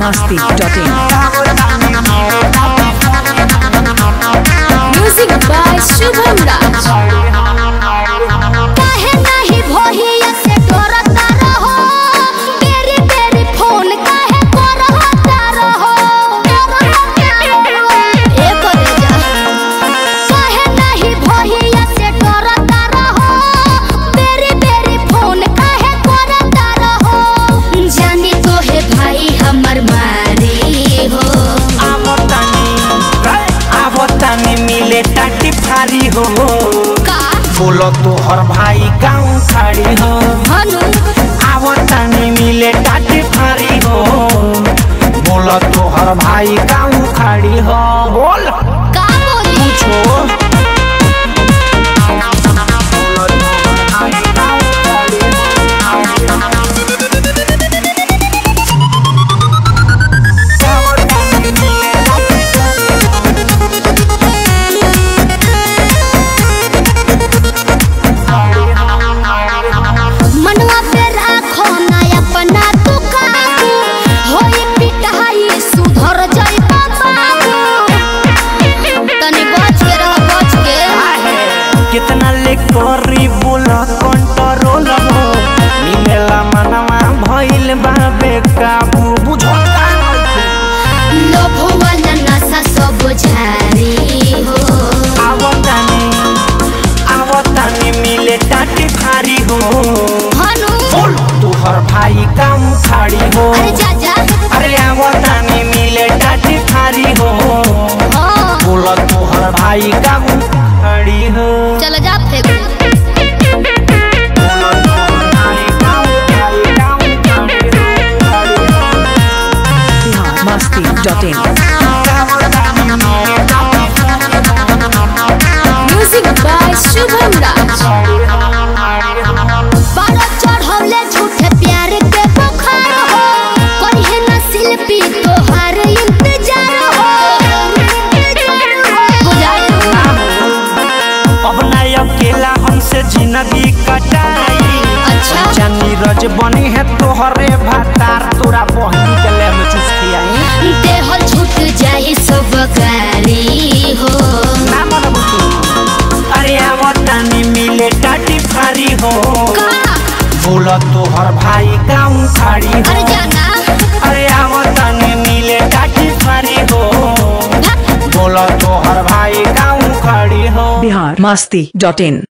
masti.in. Music by Shubham राज काहे नाही भोहिया से डरता रहो तेरी तेरी फोन काहे करता रहो ए करे जा काहे नाही भोहिया से डरता रहो तेरी तेरी फोन काहे करता रहो जानी तो है भाई हमर मारी हो आवतानी मिले टाटी फारी हो का बोलो तो हर भाई गाँव खाड़ी हो हनु आवतानी मिले टाटी फारी हो बोलो तो हर भाई गाँव खाड़ी हो बोल का बोली पूछो बोलो तोहर भाई गाँव खाड़ी हो। आवतानी मिले टाटी मनवा पे राखो ना अपना तू काबू होई पिटाई सुधर जाई बाबू तनी बच के रह बच के कितना ले करी बोला कंट्रोल हो मिलेला मनवा भइल बाबे काबू बुझो लोभ वाला नशा सब झारी हो आवतानी आवतानी मिले टाटी फारी हो हनु बोल तू हर भाई काम खाड़ी हो अरे जा जा अरे आवतानी मिले टाटी फारी हो हाँ बोल तू हर भाई काम खाड़ी हो चल जा फेंक बोल तोहर भाई काम खाड़ी, काम खाड़ी हो, खाड़ी हो। masti.in. म्यूजिक बाय शुभम राज बारह चढ़ौले झूठे प्यार के बुखार हो करिहे ना शिल्पी तोहार इंतजार हो बुझाई अब ना अकेला हमसे जिंदगी कटाई अच्छा। जानी रज बनी है तोहरे भातार तोरा बहनी के ले में चुस्की आई देहल छूट जाई सब गारी हो ना मन बुतू अरे आवतानी मिले टाटी फारी हो का बोला तोहर भाई गाँव खाड़ी हो अरे जाना अरे आवतानी मिले टाटी फारी हो बोला तोहर भाई गाँव खाड़ी हो Bihar masti.in.